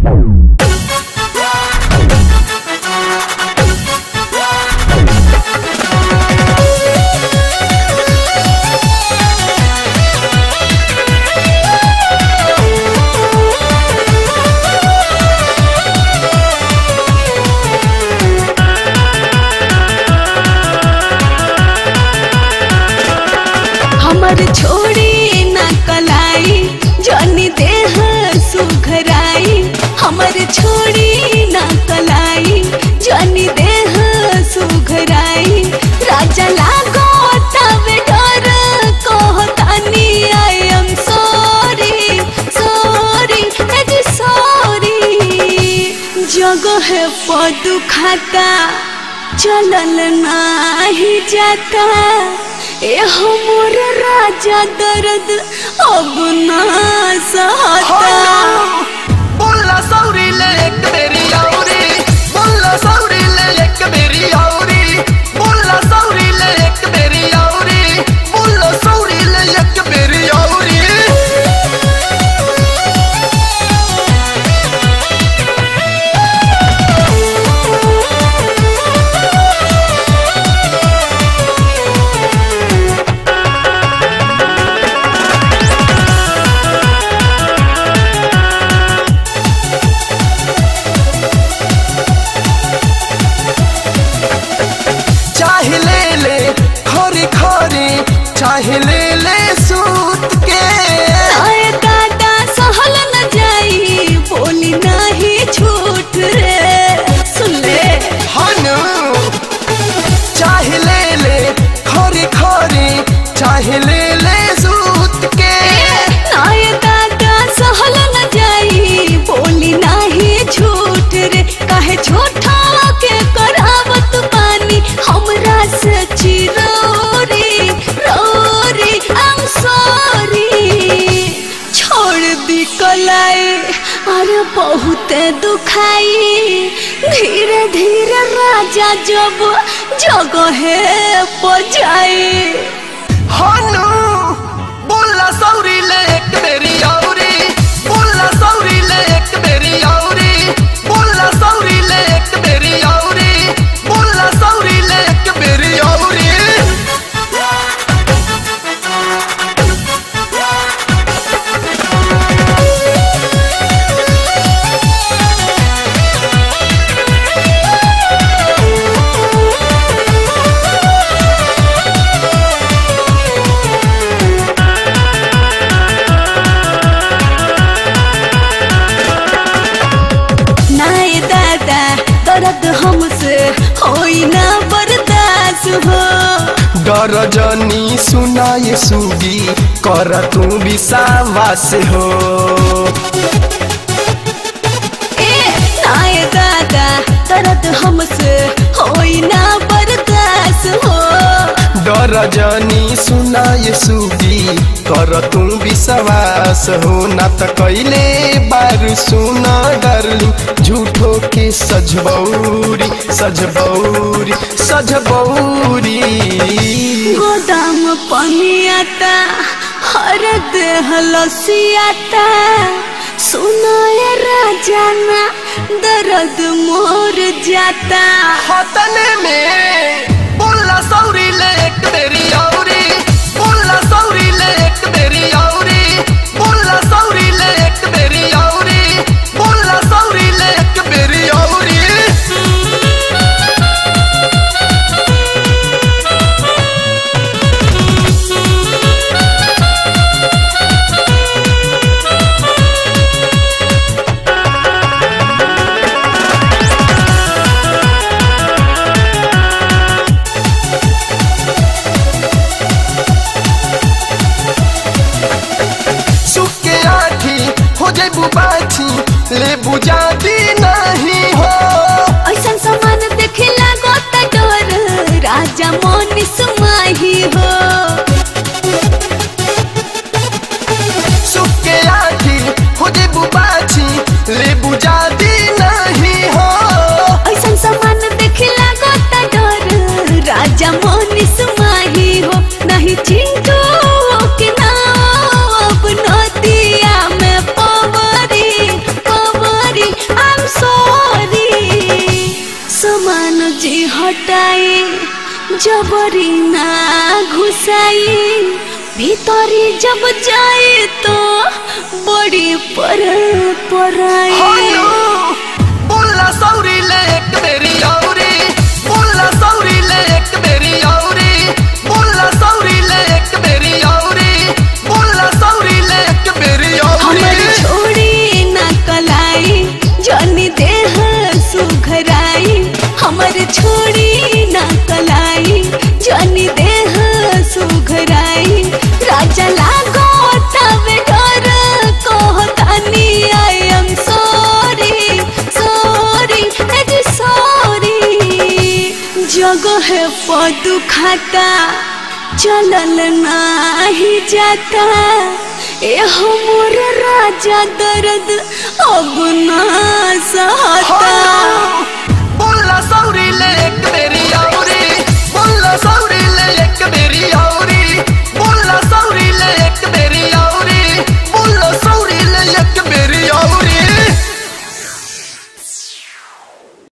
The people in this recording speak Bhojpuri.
हमर छोड़ी ना कलाई जनी देह सुघराई हमर छोड़ी ना कलाई जनी देह सुघराई राजा लागो तवे डर कहतानी I am sorry sorry age sorry जगह पदु खाता चलल नाही जाता ए हमर राजा दर्द अब ना सहता बोला सौरी ले एक बेरी औरी बोला सौरी ले एक बेरी औरी बोला सौरी ले एक बेरी औरी बोला सौरी ले एक बेरी औरी चाहे ले ले खरी खरी चाहे ले ले सूत के आए दादा सहल न जाई बोली नहीं झूठ रे सुन ले हनु चाहे ले ले खरी खरी चाहे ले ले सूत के आए दादा सहल न जाई बोली नहीं झूठ रे काहे झूठा के करावत पानी हमरा से चिरोरी रोरी आई एम सॉरी छोड़ दी कलाई अरे बहुत दुखाई धीरे धीरे राजा जब जगह बजाई हनु बोला सौरी ले एक बेरी औरी बोला सौरी ले एक बेरी औरी बोला सौरी ले एक बेरी औरी बोला सौरी ले एक बेरी औरी नाय दादा दर्द हमसे होई ना बर्दाश्त हो डर जनी सुनाए सुगी कर तू विश्वास हो ए नाय दादा दर्द हमसे होई ना बर्दाश्त हो डर जनी सुनाए सुगी कर तू विश्वास हो ना त कैले बार सुन डरलू झूठो के सजबौरी सजबौरी सजबौरी गोदाम पनियाता हर देह लसियाता सुनाए राजा ना दर्द मोर जाता हतने में बोला सौरी ले एक बेरी औरी बोला सौरी ले एक बेरी औरी बोला सौरी ले एक बेरी औरी बोला सौरी ले एक बेरी औरी सुके आठी हो जाए बुबाची ले बुझाती नहीं हो ऐसन सामान देखे लागो त डर राजा मोनिस माही हो सुके आठी हो जाए बुबाची ले बुझाती नहीं हो ऐसन सामान देखे लागो त डर राजा मोनिस माही हो नहीं चिंटू के नाम नदिया में पवरी जबरी ना घुसाई भीतरी जब जाए तो बड़ी पर पराई हनु बोला सौरी ले एक मेरी औरी बोला सौरी ले एक मेरी औरी बोला सौरी ले एक मेरी औरी बोला सौरी ले एक मेरी हमर औरी छोड़ी ना कलाई जनी देह सुघराई हमर छोड़ी ना कलाई जनी देह सुघराई राजा लागो तबे डर कहतानी I am sorry sorry age sorry जगह पदु खाता चलल नाही जाता ए हमर राजा दर्द अब ना सहता